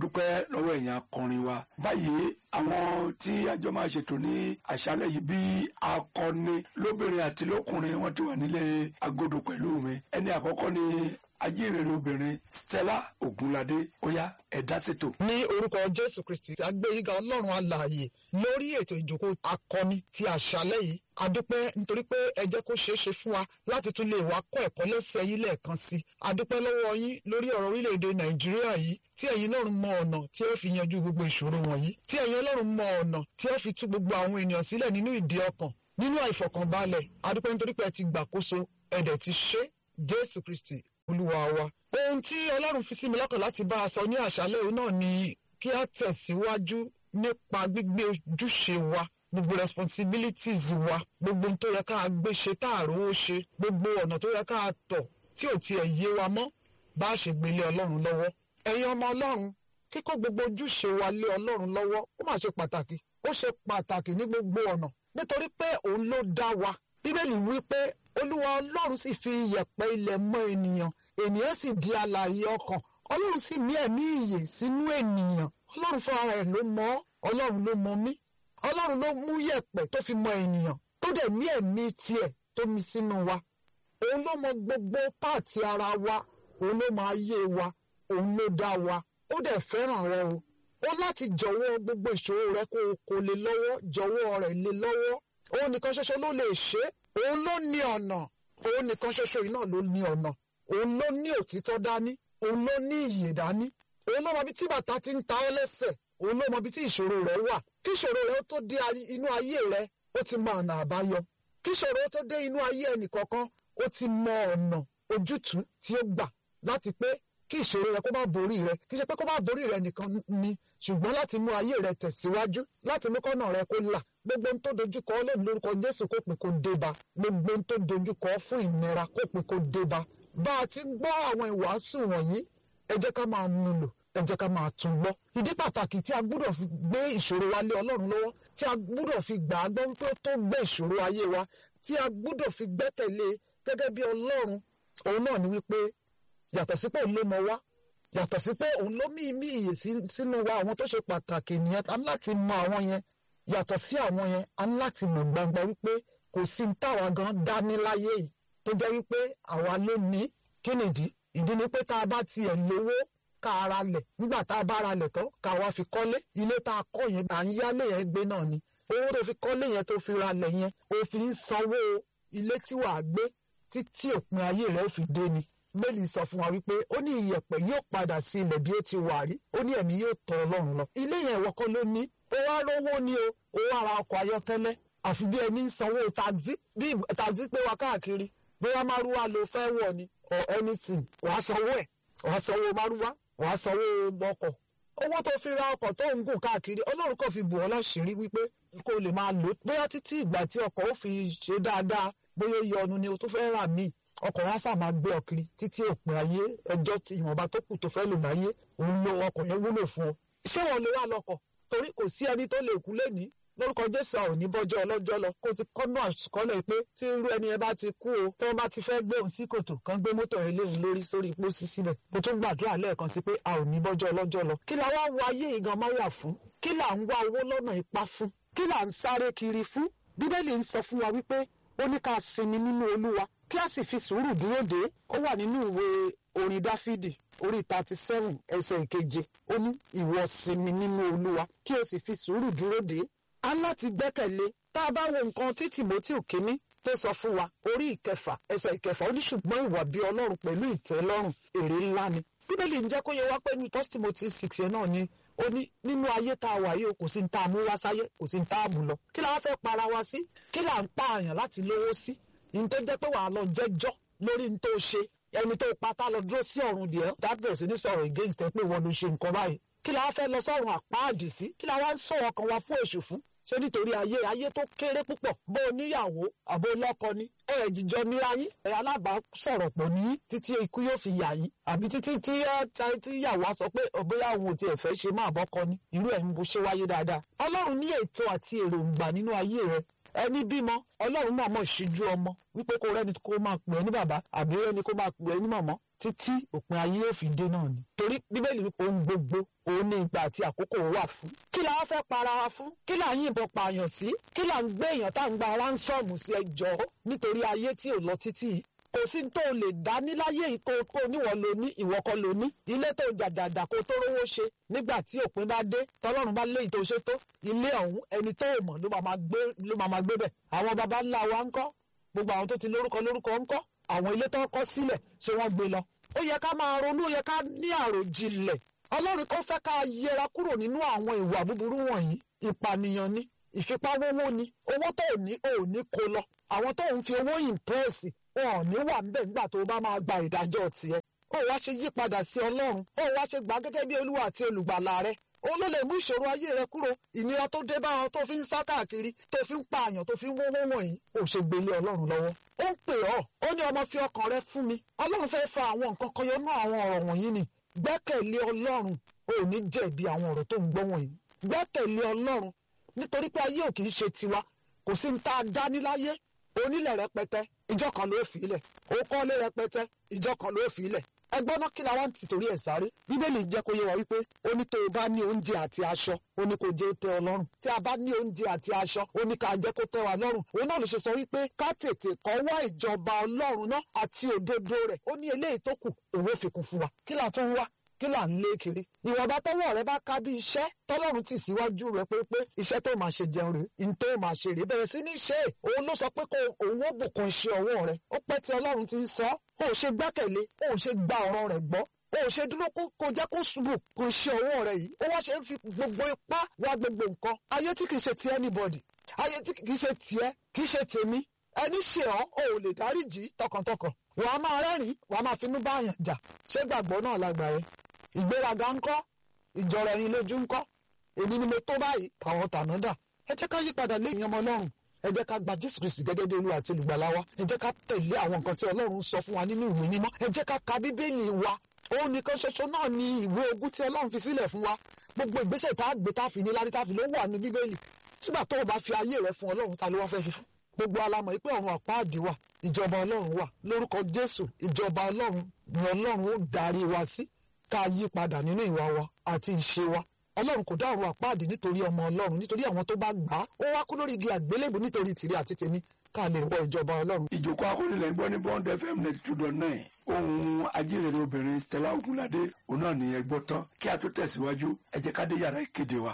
adúpẹ́ lọ́wọ́ ẹ̀yin akọrin wa báyìí àwọn tí àjọ máa ṣètò ní àṣálẹ́ yìí bí akọni lóbìnrin àti lọ́kùnrin wọ́n ti wà nílé agodo pẹ̀lú mi ẹni àkọ́kọ́ ni ajínrere obìnrin Stella Ogunlade óyá ẹ̀dá ṣètò. ní orúkọ jésù kristi tí a gbé yíga ọlọ́run alààyè lórí ètò ìjókòó akọni ti àṣálẹ́ yìí a dúpẹ́ nítorí pé ẹ jẹ́ kó ṣeé ṣe fún wa láti tún lè wá kọ́ ẹ̀kọ́ lẹ́sẹ̀ yìí lẹ́ẹ̀kan sí i a dúpẹ́ lọ́wọ́ yín lórí ọ̀rọ̀ orílẹ̀-èdè nàìjíríà yìí tí ẹ̀yin ọlọ́run mọ ọ̀nà tí ẹ fi yanjú gbogbo ìṣòro wọ̀nyí tí ẹ̀yin ọlọ́run mọ ọ̀nà tí ẹ fi tú gbogbo àwọn ènìyàn sílẹ̀ nínú ìdí ọkàn nínú àìfọkànbalẹ̀ a dúpẹ́ nítorí pé ẹ ti gbàkóso ẹ̀dẹ̀ ti ṣe jésù kristi olúwa wa. ohun tí ọlọ́run fi sí mi lọ́kàn láti bá a sọ ní àṣálẹ́ yìí náà ni kí a tẹ̀síwájú nípa gbígbé ojúṣe wa gbogbo responsibilities wa gbogbo ohun tó yẹ ká gbé ṣe tá a rówó ṣe gbogbo ọ̀nà tó yẹ ká tọ̀ tí ò tiẹ̀ yé wa mọ́ bá a ṣe gbélé ọlọ́run lọ́wọ́. ẹ̀yin ọmọ ọlọ́run kíkó gbogbo ojúṣe wa lé ọlọ́run lọ́wọ́ ó mà ṣe pàtàkì ó ṣe pàtàkì ní gbogbo ọ̀nà nítorí pé òun ló dá wa bíbélì wí pé olúwa ọlọ́run sì fi iyẹ̀pẹ̀ ilẹ̀ mọ́ ènìyàn ènìyàn sì di alààyè ọkàn ọlọ́run sì mí ẹ̀mí ìyè sínú ènìyàn ọlọ́run fúnra rẹ̀ ló mọ̀ ọlọ́run ló mọ̀ mí ọlọ́run ló mú yẹ̀pẹ̀ tó fi mọ́ ènìyàn tó dẹ̀ mí ẹ̀mí tiẹ̀ tó mi sínú wa òun ló mọ̀ gbogbo páàtì ara wa òun ló mọ̀ ayé wa òun ló dá wa ó dẹ̀ fẹ́ràn rẹ o ó láti jọ̀wọ́ gbogbo ìṣòro rẹ kó o kò lè lọ́wọ́ jọ̀wọ́ rẹ̀ lé lọ́wọ́ òun nìkan ṣoṣo ló lè ṣe é òun ló ní ọ̀nà òun nìkan ṣoṣo yìí náà ló ní ọ̀nà òun ló ní òtítọ́ dání òun ló ní ìyè dání òun ló mọ bí tí bàtà ti ń ta ọ́ lẹ́sẹ̀ òun ló mọ bí tí ìṣòro rẹ wà kí ìṣòro rẹ ó tó dé inú ayé rẹ ó ti mọ ọ̀nà àbáyọ kí ìṣòro ó tó dé inú ayé ẹnìkọ̀ọ̀kan ó ti mọ ọ̀nà ojútùú tí ó gbà láti pé kí ìṣòro rẹ kó má borí rẹ kì í ṣe pé kó má borí rẹ nìkan ni ṣùgbọ́n láti mú ayé rẹ tẹ̀síwájú láti mú kọ́nà rẹ kó là gbogbo ohun tó dojúkọ ọlọ́run lórúkọ jésù kó pè kó débá gbogbo ohun tó dojúkọ fún ìnira kó pè kó débá bá a ti gbọ́ àwọn ìwàásù wọ̀nyí ẹ jẹ́ ká máa mú lò ẹ jẹ́ ká máa tún gbọ́ ìdí pàtàkì tí a gbúdọ̀ fi gbé ìṣòro wa lé ọlọ́run lọ́wọ́ tí a gbúdọ̀ fi gbà á gbọ́ wípé ó tó gbé ìṣòro ayé wa tí a gbúdọ̀ fi gbẹ́kẹ̀lé gẹ́gẹ́ bí ọlọ́run òun náà ni wípé yàtọ̀ sí pé òun ló mọ wá yàtọ̀ sí pé òun ló mí mí ìyè sínú wa àwọn tó ṣe pàtàkì nìyẹn a ní láti mọ àwọn yẹn yàtọ̀ sí àwọn yẹn a ní láti mọ̀ gbangba wípé kò sí ní táwa gan dání láyé yìí tó jẹ́ wípé àwa ló ní kí nìdí ìdí ni pé tá a bá tiẹ̀ lówó ká ara lẹ̀ nígbà tá a bá ara lẹ̀ tán ká wá fi kọ́lé ilé tá a kọ́ yẹn à ń yálé yẹn gbé náà ni owó tó fi kọ́lé yẹn tó fi ra lẹ̀ yẹn ó fi ń sanwó ilé tí wàá gbé títí òpin ayé rẹ̀ ó fi dé ni bẹ́ẹ̀ni sọ fún wa wípé ó ní iyẹ̀pẹ̀ yóò padà sí ilẹ̀ bí ó ti wà rí ó ní ẹ̀mí yóò tọ̀ ọlọ́run lọ. ilé yẹn ìwọ kọ́ ló ní ó wá rówó ni o ó wá ra ọkọ̀ ayọ́kẹ́lẹ́ àfi bí ẹni ń sanwó taxi bí taxi pé wa káàkiri bóyá márúwá ló fẹ́ wọ̀ ni or anything wàá sanwó ẹ̀ wàá sanwó márúwá wàá sanwó ọkọ̀ owó tó fi ra ọkọ̀ tó ń gùn káàkiri ọlọ́run kò fi bù ọ́ láṣìírí wípé kó lè máa lò bóyá títí ìgbà tí ọkọ̀ ó fi ṣe dáadáa bóyá ó yọnu ni o tó fẹ́ rà míì ọkọ̀ yẹn á sà máa gbé ọ kiri títí òpin ayé ẹjọ́ ìwọ̀nba tó kù tó fẹ́ lò láyé òun lo ọkọ̀ yẹn wúlò fún ọ. ṣé wọn lè wá lọkọ̀ torí kò sí ẹni tó lè kú lẹ́ni lórúkọ jésù àwọn òní bọ́jọ́ ọlọ́jọ́ lọ kó ti kọ́nà àkọọ́lẹ̀ pé tí irú ẹni yẹn bá ti kú o tí wọ́n bá ti fẹ́ gbé òun sí kòtò kan gbé mọ́tò rẹ̀ léwu lórí sórí pósí sílẹ̀ mo tún gbàdúrà lẹ́ẹ̀kan sí pé a ò ní bọ́jọ́ ọlọ́jọ́ lọ kí la wá wo ayé ìgan máyà fún kí là ń wá owó lọ́nà ipá fún kí là ń sáré kiri fún bíbélì ń sọ fún wa wípé ó ní ká sinmi nínú olúwa kí a sì fi sùúrù dúró dé ó wà nínú ìwé orin dáfídì orí thirty seven ẹsẹ̀ ìkeje ó ní ìwọ sinmi nínú olúwa kí o sì fi sùúrù dúró dé a láti gbẹ́kẹ̀lé tá a bá wo nǹkan tí timothy kínní tó sọ fún wa orí ìkẹfà ẹsẹ̀ ìkẹfà ó ní ṣùgbọ́n ìwà bí ọlọ́run pẹ̀lú ìtẹ́lọ́rùn èrè ńlá ni bíbélì ń jẹ́ kó yẹ wá pé ní first timothy six yẹn náà ni ó ní nínú ayé tá a wà yìí o kò sí ní tá a mú wá sáyé kò sí ní tá a mú lọ kí la wá fẹ́ para wa sí kí là ń pa àyàn láti lówó sí ní tó jẹ́ pé wàá lọ jẹ́jọ́ lórí ní tó ṣe ẹni tó pátá lọ dúró sí ọ̀run díẹ̀ dábẹ̀rẹ̀ sí ní sọ̀rọ̀ against ẹ pé wọ́n ló ṣe nǹkan báyìí kí la wá fẹ́ lọ sọ̀run àpáàdì sí kí la wá ń sọ ọkàn wa fún èṣù fún ṣé nítorí ayé ayé tó kéré púpọ̀ bó o níyàwó àbó lọ́kọ ni ẹ ẹ̀ jíjọ níra yín ẹ alábàásọ̀rọ̀ pọ̀ ní títí ikú yóò fi yà yín àbí títí tí tí yàwó á sọ pé bóyá òun ò tiẹ̀ fẹ́ ṣe máa bọ́kọ ni irú ẹ̀ ń bó ṣe wáyé dáadáa ọlọ́run ní ètò àti èròǹgbà nínú ayé rẹ ẹni bímọ ọlọ́run náà mọ̀ ṣíjú ọmọ wípé kó rẹ́ni kó máa pè é ní bàbá àbí rẹ́ni kó máa pè é ní màmá títí òpin ayé yóò fi dé náà ni torí bíbélì wípé ohun gbogbo òun ní ìgbà àti àkókò wà fún kí la wá fẹ́ para wa fún kí là ń yìnbọn pààyàn sí kí là ń gbé èèyàn tá à ń gba ránsọ́ọ̀mù sí ẹjọ́ nítorí ayé tí ò lọ títí yìí kò sí tó lè dá níláyé yìí kó kó níwọ̀ ló ní ìwọ kọ́ ló ní ilé tó jàjàjà kó tó rówó ṣe nígbà tí òpin bá dé tọlọ́run bá lé ìtò ṣe tó ilé ọ̀hún ẹni tó mọ̀ ló máa gbé ló máa gbé bẹ̀ àwọn baba ńlá wa ńkọ́ gbogbo àwọn tó ti lórúkọ lórúkọ ńkọ́ àwọn ilé tó kọ́ sílẹ̀ ṣé wọ́n gbé lọ ó yẹ ká máa ronú ó yẹ ká ní àròjinlẹ̀ ọlọ́run kò fẹ́ ká yẹra kúrò nínú àwọn ìwà búburú wọ̀nyí ìpànìyàn ni ìfipáwówó ni owó tó ní ò ní kó lọ àwọn tó ń fi owó ìmpẹ́ẹ̀sì wọn ò ní wà ńbẹ̀ nígbà tó bá máa gba ìdájọ́ tiẹ̀ ó wá ṣe yí padà sí ọlọ́run ó wá ṣe gbà gẹ́gẹ́ bí olúwa àti olùgbàlà rẹ ó ló lè mú ìṣòro ayé rẹ kúrò ìnira tó dé bá wọn tó fi ń sá káàkiri tó fi ń pààyàn tó fi ń wówó wọ̀nyí ó ṣe gbélé ọlọ́run lọ́wọ́ ó ń pè ọ́ ó ní ọmọ fi ọkàn rẹ fún mi ọlọ́run fẹ́ fa àwọn nǹkan kan yọnú àwọn ọ̀rọ̀ wọ̀nyí ni gbẹ́kẹ̀lé ọlọ́run ó ní jẹ̀bi àwọn ọ̀rọ̀ tó ń gbọ́ wọ̀nyí gbẹ́kẹ̀lé ọlọ́run nítorí pé ayé ò kì í ṣe tiwa kò sí ní tá a dá níláyé onílẹ̀ rẹpẹtẹ ìjọ kan ló fi ilẹ̀ òkọ́lé rẹpẹtẹ ìjọ kan ló fi ilẹ̀ ẹgbọ́n náà kí la wá ń tìtorí ẹ̀ sáré bíbélì jẹ́ kó yé wa wípé ó ní tó o bá ní oúnjẹ àti aṣọ ó ní kó jẹ́ tẹ́ ọ lọ́rùn tí a bá ní oúnjẹ àti aṣọ ó ní ká jẹ́ kó tẹ́ wa lọ́rùn òun náà ló ṣe sọ wípé ká tètè kọ́ wá ìjọba ọlọ́run náà àti òdodo rẹ̀ ó ní eléyìí tó kù òwe fikùn fún wa kí la tún wá kí là ń lé kiri ìwọ̀nba tọ́wọ́ rẹ bá ká bí iṣẹ́ tọ́lọ́run tì síwájú rẹ pé pé iṣẹ́ tó máa ṣe jẹun rè ń tó máa ṣe rè bẹ̀rẹ̀ sí ní ṣe é òun ló sọ pé kó òun ó bùkún iṣẹ́ ọwọ́ rẹ ó pẹ́ tí ọlọ́run ti ń sọ ó ṣe gbẹ́kẹ̀lé ó ṣe gba ọ̀rọ̀ rẹ̀ gbọ́ ó ṣe dúró kó jẹ́ kó ṣubú kó iṣẹ́ ọwọ́ rẹ yìí ó wá ṣe ń fi gbogbo ipá wá gbogbo nǹkan ayé tí kìí ṣe ti anybody ayé tí kìí ṣe tiẹ̀ kìí ṣe tèmi ẹni ṣe ọ́ ò lè dáríjì tọkàntọkàn wàá máa rẹ́rìn wàá máa finú báyàn jà ṣé gbàgbọ́ náà lágbàá ìgbéraga ńkọ́ ìjọra ẹni lójú ńkọ́ èmi ni mo tó báyìí àwọn tàná dà ẹ jẹ́ ká yí padà lẹ́yìn ọmọ ọlọ́run ẹ jẹ́ ká gba jésù kristi gẹ́gẹ́ bí olúwa àti olùgbàlà wa ẹ jẹ́ ká tẹ̀lé àwọn nǹkan tí ọlọ́run sọ fún wa nínú ìwé mímọ́ ẹ jẹ́ ká ka bíbélì wa òun nìkan ṣoṣo náà ni ìwé ogún tí ọlọ́run fi sílẹ̀ fún wa gbogbo ìgbésẹ̀ tá a gbé tá a fi ní lárí tá a fi ló wà ní bíbélì nígbà tó o bá fi ayé rẹ fún ọlọ́run ta ló wá fẹ́ fi fún gbogbo alamọ̀ yìí pé ọ̀run àpáàdì wà ìjọba ọlọ́run wà lórúkọ jésù ìjọba ọlọ́run ni ọlọ́run ó darí wa sí ká yí padà nínú ìwà wa àti ìṣe wa ọlọ́run kò dá ọ̀run àpáàdì nítorí ọmọ ọlọ́run nítorí àwọn tó bá gbà á ó wá kú lórí igi àgbélébù nítorí tìrẹ àti tèmi ká lè wọ ìjọba ọlọ́run. ìjókòó akónilẹ̀ ń gbọ́ ní bond fm ninety two dot nine ohun ajínrere obìnrin stella ogunlade òun náà nìyẹn gbọ́ tán kí a tó tẹ̀síwájú ẹ jẹ́ ká dé yàrá ìkéde wa.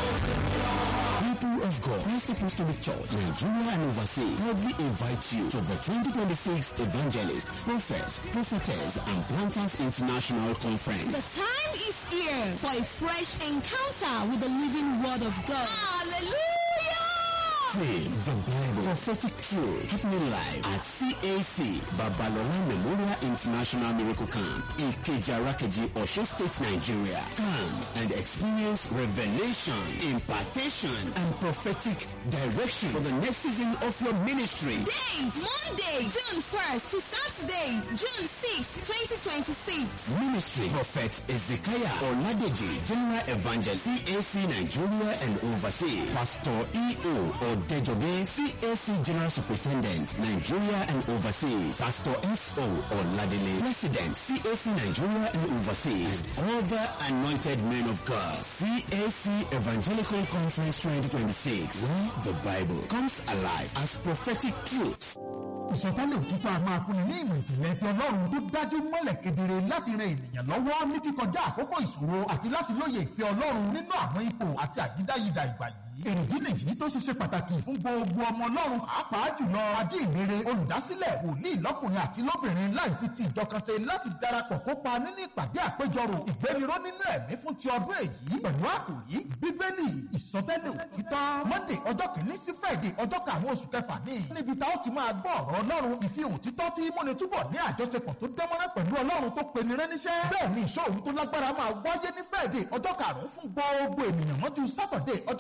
People of God, Christ Apostolic Church, Nigeria and overseas proudly invite you to the 2026 Evangelist, Prophets, Prophetess, and Planters International The Conference. time is here for a fresh encounter with the living word of God. Hallelujah! Theme, the Bible, prophetic truth, happening live at CAC, Babalola Memorial International Miracle Camp, Ikeja Rakeji, Osho State, Nigeria. Come and experience revelation, impartation, and prophetic direction for the next season of your ministry. Date Monday, June 1st to Saturday, June 6th, 2026. Ministry Prophet Ezekiah Oladeji, General Evangelist, CAC Nigeria and overseas. Pastor E.O. Odejobi, CAC General Superintendent, Nigeria and overseas. Pastor S.O. Oladele, President, CAC Nigeria and overseas. And other anointed men of God. CAC Evangelical Conference 2026, where the Bible comes alive as prophetic truths. ìsọtẹ́lẹ̀ òtítọ́ a máa fúnni ní ìmọ̀ ìjìnlẹ̀ ti ọlọ́run tó dájú mọ́lẹ̀ kedere láti ran ènìyàn lọ́wọ́ ní kíkọjá àkókò ìṣòro àti láti lóye ìfẹ́ ọlọ́run nínú àwọn ipò àti àyídáyidà ìgbà yìí. èrèdí nìyí tó ṣe ṣe pàtàkì fún gbogbo ọmọ ọlọ́run pàápàá jùlọ ajínrere olùdásílẹ̀ wòlíì lọ́kùnrin àti lóbìnrin láì fi ti ìjọkanṣe láti darapọ̀ kópa nínú ìpàdé àpéjọrò ìgbéniró nínú ẹ̀mí fún ti ọdún èyí pẹ̀lú àkòrí bíbélì ìsọtẹ́lẹ̀ òtítọ́ monday ọjọ́ kìíní sí friday ọjọ́ karùn-ún oṣù kẹfà ní níbi tá ó ti máa gbọ́ ọ̀rọ̀ ọlọ́run ìfihàn òtítọ́ tí múni túbọ̀ ní àjọṣepọ̀ tó dánmọ́rán pẹ̀lú ọlọ́run tó pe ni rẹ́níṣẹ́ bẹ́ẹ̀ ni ìṣòro tó lágbára máa wáyé ní friday ọjọ́ karùn-ún fún gbogbo ènìyàn mọ́jú saturday ọjọ́ kẹfà oṣù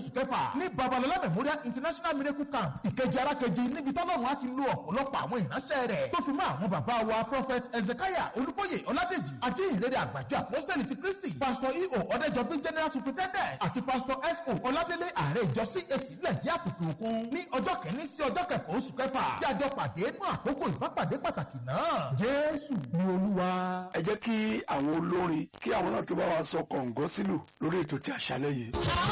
oṣù kẹfà ní babalọlá memorial international miracle camp ìkejì arákejì níbi tọ́lọ́run á ti lo ọ̀pọ̀lọpọ̀ àwọn ìránṣẹ́ rẹ̀ tó fi mọ́ àwọn bàbá wa prophet ezekiah olúbóyè ọládèjì ajínrere àgbàjọ apostoli ti kristi pastor eo ọ̀dẹ́jọbí general superintendent àti pastor so ọládélé ààrẹ ìjọ cac lẹ́dí àkùkù òkun ní ọjọ́ kẹ́ni sí ọjọ́ kẹfà oṣù kẹfà kí àjọ pàdé fún àkókò ìbápàdé pàtàkì náà jésù ni olúwa. ẹ jẹ́ kí àwọn olórin kí àwọn náà tó bá wa sọ kọ̀ǹgọ́ sílù lórí ètò tí àṣálẹ́ yìí. Àwọn